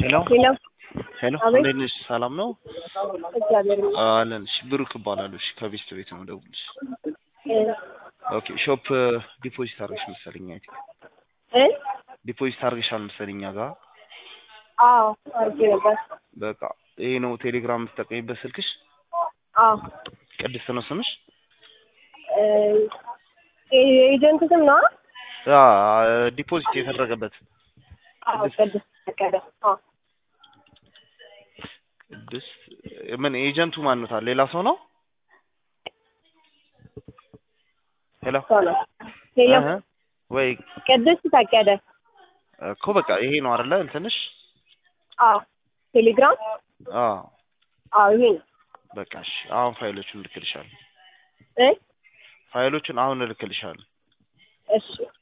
ሄሎ ሄሎ ሄሎ አቤት። እንዴት ነሽ? ሰላም ነው እግዚአብሔር ይመስገን። አለን። እሺ ብሩክ እባላለሁ። እሺ ከቤስት ቤት ነው ደውልሽ። እ ኦኬ ሾፕ ዲፖዚት አድርገሽ መሰለኝ አይ ቲንክ እ ዲፖዚት አድርገሻል መሰለኝ እኛ ጋር አዎ አድርጌ ነበር። በቃ ይሄ ነው ቴሌግራም የምትጠቀሚበት ስልክሽ? አዎ ቅድስት ነው ስምሽ? እ የኤጀንት ስም ነው? አ ዲፖዚት የተደረገበት አዎ ቅድስት ፈቀደ። አዎ ቅድስት ምን ኤጀንቱ ማን ነው ታዲያ? ሌላ ሰው ነው? ሄሎ እሷ ነው። ሄሎ እህ ወይ ቅድስት ፈቀደ። እኮ በቃ ይሄ ነው አይደለ እንትንሽ? አዎ ቴሌግራም አዎ አዎ ይሄ ነው። በቃ እሺ አሁን ፋይሎቹን እልክልሻለሁ። እ ፋይሎቹን አሁን እልክልሻለሁ። እሺ